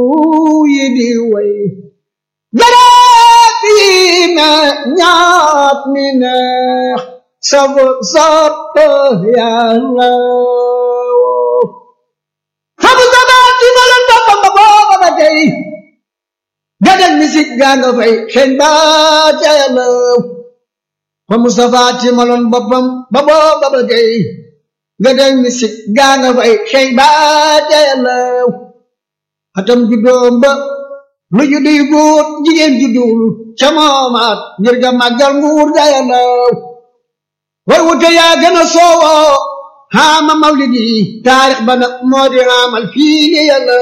yi di way garab yi na ñaat mi neex sab sopp yàlla fabu sabaat ci maloon boppam ba booba ba tey gadal misik gaa nga fay xeeñ baat ya yàlla fa Mustafa ci maloon boppam ba booba ba tey gadal misik gaa nga fay xeeñ baat ya yàlla atam juddoom ba lu juddu yu góor jigéen juddul ca moomaat ngir ga màggal nguur ga yàlla way wute yaa gën a soowoo xaama mawlidi taarix ba nag moo di xaamal fii li yàlla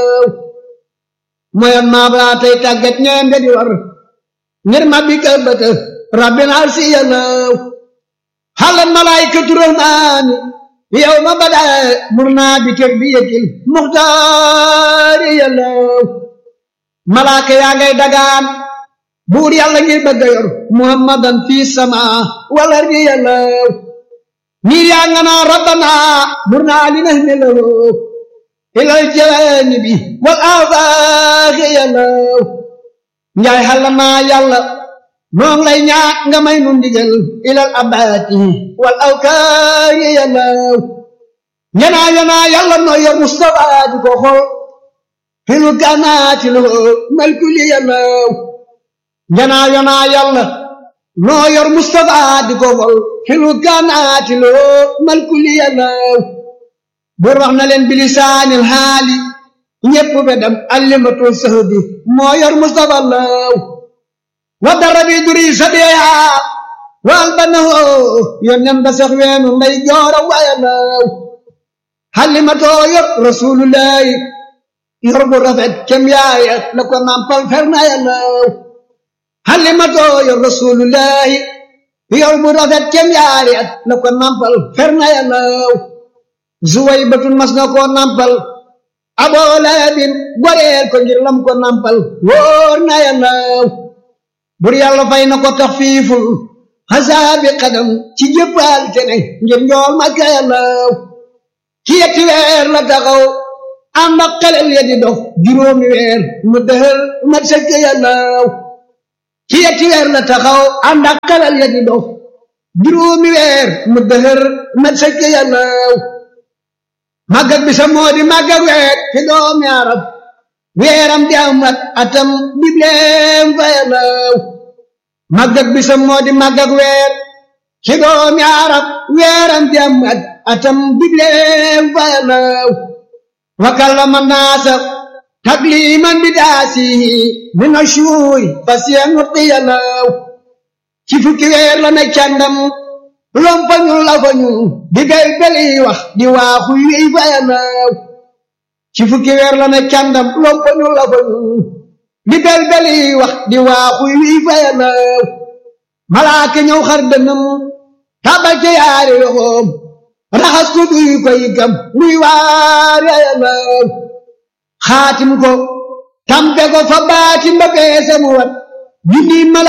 moyoon maa balaa tey tàggat ñeem da di war ngir ma bi ka bëtë rabbin arsi yàlla xalan malaykatu rahmaani yow ma bada mur naa bi teg bi yëkkil muxtaari yàlla malaaka yaa ngay dagaan buur yàlla ngir bëgg a yor muhammadan fii sama wala ri yàlla niir yaa nga naa rabbana mur naa li na meloo ilal jaanibi wal afaaxi yàlla njaay xalla naa yàlla noo ngi lay ñaat nga may nu ndigal ilal abaati wal awkaari yàlla ñanaa yanaa yàlla noo yor Mustafa di ko xool filu kanaati loo malkuli yàlla ñanaa yanaa yàlla noo yor Mustafa di ko xool filu kanaati loo malkuli yàlla bur wax na leen bilisaanil xaali ñépp be dem allimatul sahbi moo yor Mustafa law wa dara bi duri sabiya wal banahu yónneen ba sax weenu nday joora waya law xalimatoo yor rasulullahi yor bu rafet kem yaaya la ko nampal ferna ya law xalimatoo yor rasulullahi yor bu rafet kem yaaya la ko nampal ferna ya law zuway batun mas na koo nampal aboo lahabin goreel ko ngir lam ko nampal wóor na yàllaw bur yàlla fay na ko taxfiiful xasaabi xadam ci jëppal tene ngir njool makka yàllaw ci yetti weer la taxaw ànd ak xelel ya di dox juróomi weer mu dëhër mat sëkk yàllaw ci yetti weer la taxaw ànd ak xelel ya di dox juróomi weer mu dëhër mat sëkk yàllaw màggag bi sa moo di màggag weer fi doomi arab weeram di am at atam bibleem fa yàllaw màggag bi sa moo di màggag weer fi doomi arab weeram di am at atam bibleem fa yàllaw wa kallama naasa takliman bi daasihi min ashuuri fasiyan nutti yàllaw ci fukki weer la ne càndam lompañu lafañu di bel beli wax di waaxu yi fa yàllaw ci fukki weer la ne càndam lompañu lafañu di bel beli wax di waaxu yi fa yàllaw malaaka ñëw xar dënam tabal ca yaari loxoom raxas ko duy ko yigam muy waar ya yàllaw xaatim ko tampe ko fa baatim ba peese mu wat junni mala